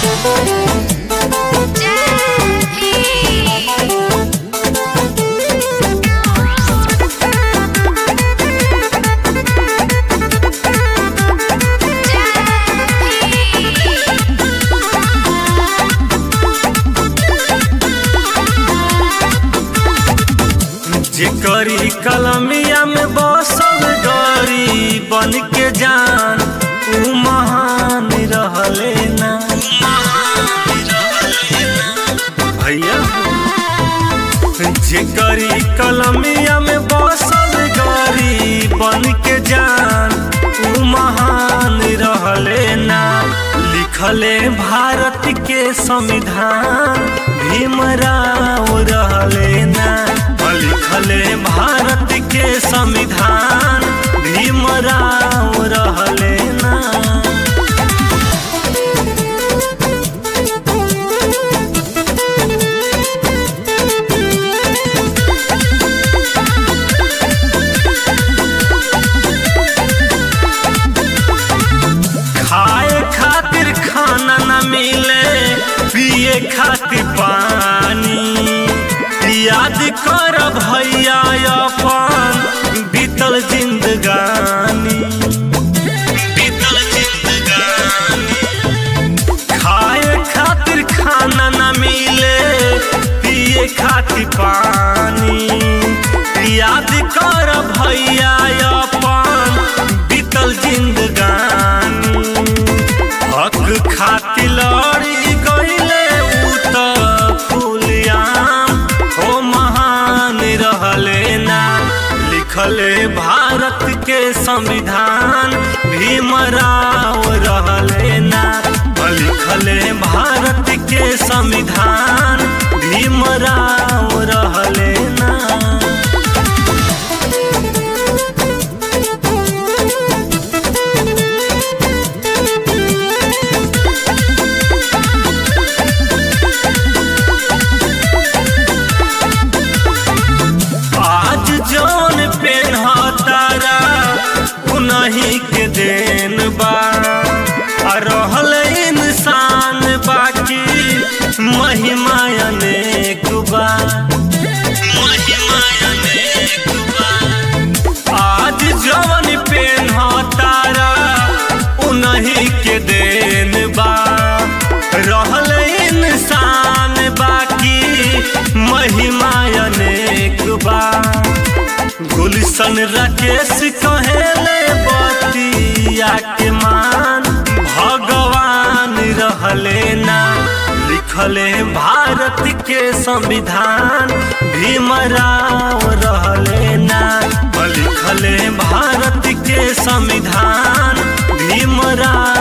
जेकरी कलमिया में बसल गरी बन के जान ऊ महान रहले ना भैया जेकरी कलमिया में बसल गरी बन के जान ऊ महान रहले ना लिखले भारत के संविधान भीमराव रहले ना लिखले भारत के संविधान भीमराव रहले ना खाए खातिर खाना न मिले पिए खातिर पानी याद कर भैया अपन बीतल जिंदगानी बीतल जिंदगानी खाए खातिर खाना न मिले पिए खातिर पानी याद कर भैया अपन बीतल जिंदगानी हक खातिर लड़ी गईले उ त फूलियाम ओ महान रहले ना लिखले भारत के संविधान भीमराव रहले ना लिखले भारत के संविधान भीमराव रहले ना आज जौन पेन्हतारा उन्हीं के देन बा आ रहल इंसान बाकी महिमा अनेक बा महिमा अनेक बा आज जौन पेन्हतारा उन्हीं के देन बा रहल इंसान बाकी महिमा अनेक बा गुलशन राकेश कहेले बतिया के मान भगवान रहले ना लिखले भारत के संविधान भीमराव रहले ना लिखले भारत के संविधान भीमराव